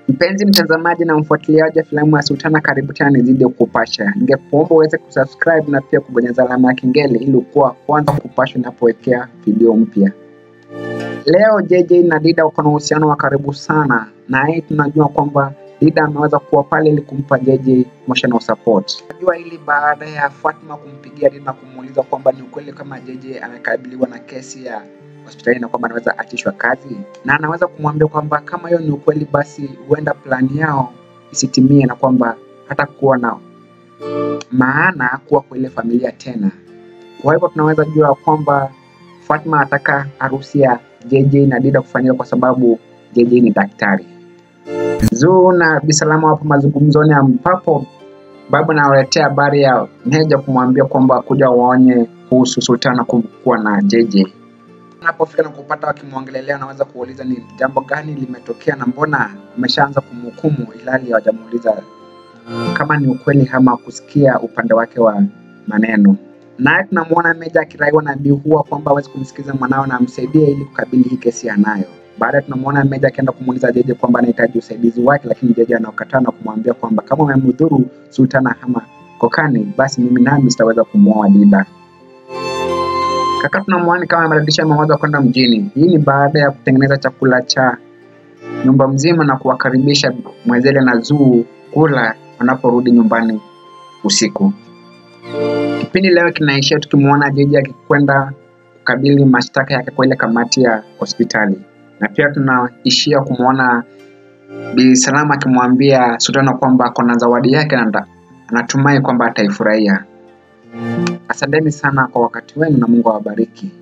Mpenzi mtazamaji na mfuatiliaji wa filamu ya Sultana, karibu tena nizidi kukupasha. Ningekuomba uweze kusubscribe na pia kubonyeza alama ya kengele ili kuwa kwanza kupashwa ninapowekea video mpya. Leo JJ na Dida wako na uhusiano wa karibu sana, na hii tunajua kwamba Dida ameweza kuwa pale ili kumpa JJ emotional support. Najua hili baada ya Fatma kumpigia Dida na kumuuliza kwamba ni ukweli kama JJ amekabiliwa na kesi ya hospitali na kwamba anaweza achishwa kazi, na anaweza kumwambia kwamba kama hiyo ni ukweli, basi huenda plani yao isitimie na kwamba hata kuwa na maana kuwa kwa ile familia tena. Kwa hivyo tunaweza jua kwamba Fatma ataka harusi ya JJ na Dida kufanyika kwa sababu JJ ni daktari. Zuu na Bisalama wapo mazungumzoni ambapo babu anawaletea habari ya Meja kumwambia kwamba kuja waonye kuhusu Sultana kuwa na JJ. Anapofika na kupata wakimwongelelea, anaweza kuuliza ni jambo gani limetokea na mbona ameshaanza kumhukumu, ilhali hawajamuuliza kama ni ukweli ama kusikia upande wake wa maneno. Naye tunamwona Meja akiraiwa na Bihua kwamba hawezi kumsikiza mwanao na amsaidie ili kukabili hii kesi anayo. Baadaye tunamwona Meja akienda kumuuliza Jeje kwamba anahitaji usaidizi wake, lakini Jeje anakataa na kumwambia kwamba kama umemdhuru Sultana ama Kokani, basi mimi nami sitaweza kumwoa Dida. Kaka tunamwona kama amebadilisha mawazo ya kwenda mjini. Hii ni baada ya kutengeneza chakula cha nyumba mzima na kuwakaribisha Mwezele na Zuu kula wanaporudi nyumbani usiku. Kipindi leo kinaishia tukimwona Jeje akikwenda kukabili mashtaka yake kwa ile kamati ya hospitali, na pia tunaishia kumwona Bi Salama akimwambia Sultana kwamba ako na zawadi yake na anatumai kwamba ataifurahia. Asanteni sana kwa wakati wenu na Mungu awabariki.